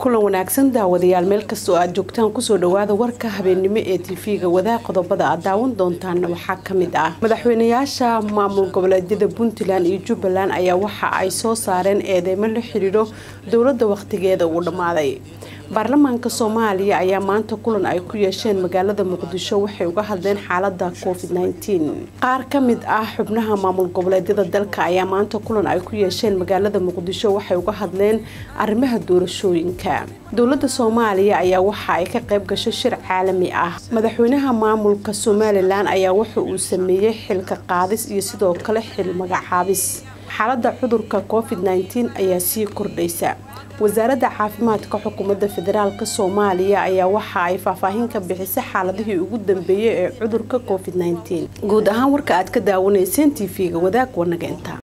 kulan wanaagsan daawadayaal meel kastoo aad joogtaan kusoo dhawaada warka habeennimo ee tv-ga wadaag qodobada aad daawan doontaana waxaa kamid ah madaxweynayaasha maamul goboleedyada puntland iyo jubbaland ayaa waxa ay soo saareen eedeymo la xidhiidho dowladda wakhtigeeda uu dhammaaday baarlamaanka soomaaliya ayaa maanta kulan ay ku yeesheen magaalada muqdisho waxay uga hadleen xaalada covid qaar ka mid ah xubnaha maamul goboleedyada dalka ayaa maanta kulan ay ku yeesheen magaalada muqdisho waxay uga hadleen arrimaha doorashooyinka dowlada soomaaliya ayaa waxa ay ka qayb gashay shir caalami ah madaxweynaha maamulka somalilan ayaa wuxa uu sameeyey xilka qaadis iyo sidoo kale xil magacaabis xaalada cudurka covid ayaa sii kordhaysa wasaaradda caafimaadka xukuumadda federaalk soomaaliya ayaa waxa ay faahfaahin ka bixisay xaaladihii ugu dambeeyay ee cudurka covid guud ahaan warka aad ka daawanayseen tv-ga wadaag wanageenta